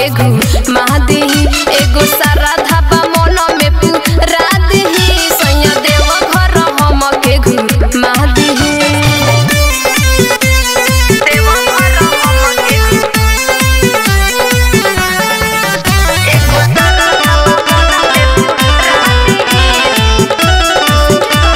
के घुमा दीही एगो सारा धाबा मन में पूरा दीही सैया देव घर हम के घुमा दीही देव घर हम के एगो सारा धाबा मन में पूरा दीही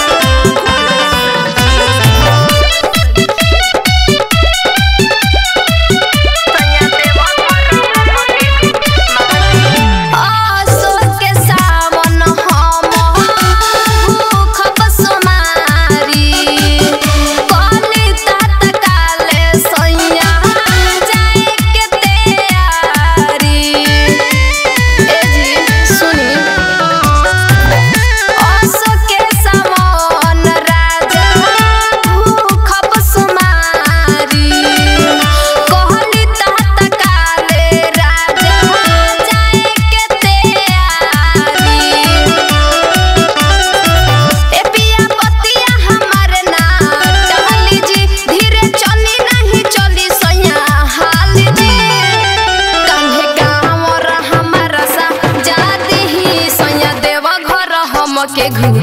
आसो के सावन हम भूखब सोमारी कली तात काले सैया जाए के तैयारी ए जी सुनी आसो के सावन राजा भूखब सोमारी कहली तात काले राजा जाए के तैयारी ए पिया पतिया हमार ना टहली जी धीरे चली नहीं चली सैया हाल जी कान्हे गाँव हमारा सा जा दीही सैया देव घर हम के घू